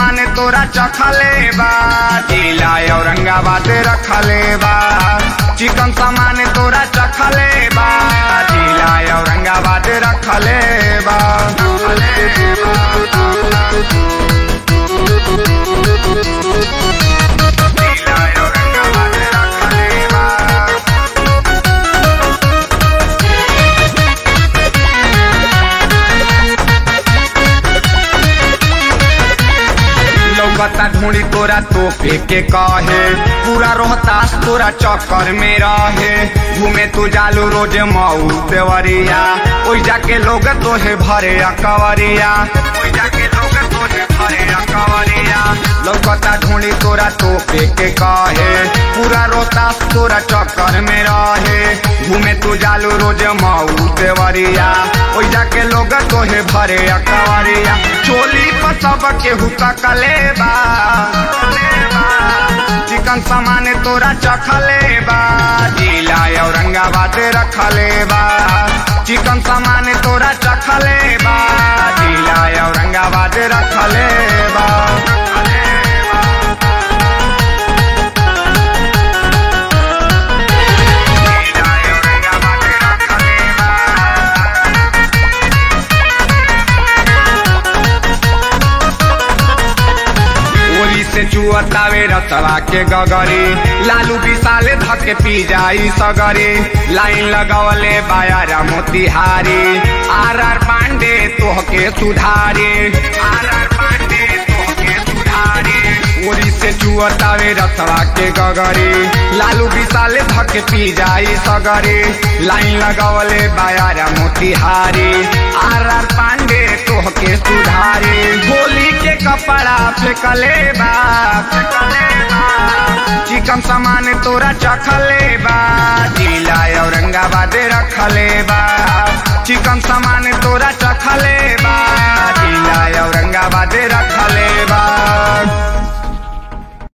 सामान तोरा चखले बा जिला औरंगाबाद रखले बा चिकन सामान तोरा चखले बा जिला औरंगाबाद रखले बा जिला औरंगाबाद रखले बा लौकता ढूंढी तोरा तो के कहे पूरा रोहतास तोरा चक्कर में रहे घूमे तू जालू रोज मऊ देवरिया ओई जाके लोग तोहे भरे अकवरिया ओई जाके लोग तोहे भरे अकवरिया लौकता ढूंढी तोरा तो के कहे पूरा रोहतास तोरा चक्कर में रहे घूमे तू जालू रोज मऊ देवरिया ओई जाके लोग तोहे भरे अकवरिया चोली पर सब केहू तकले बा चिकन सामान तोरा चखले बा जिला औरंगाबाद रखले बा चिकन सामान तोरा चखले बा जिला औरंगाबाद रखले बा जिला औरंगाबाद रखले बा ओरी से चुअतावे रसवा के गगरी लालू विशाले धके पी जाई सगरी लाइन लगवले बायारा मोतिहारी आर आर पांडे तोहके सुधारे आर आर पांडे तोहके सुधारे ओरी से चुअतावे रसवा के गगरी लालू विशाले धके पी जाई सगरी लाइन लगवले बायारा मोतिहारी आर आर पांडे तोहके सुधारे गोली के कपड़ा फेंकले बा चिकन सामान तोरा चखले बा जिला औरंगाबाद रखले बा चिकन सामान तोरा चखले बा जिला औरंगाबाद रख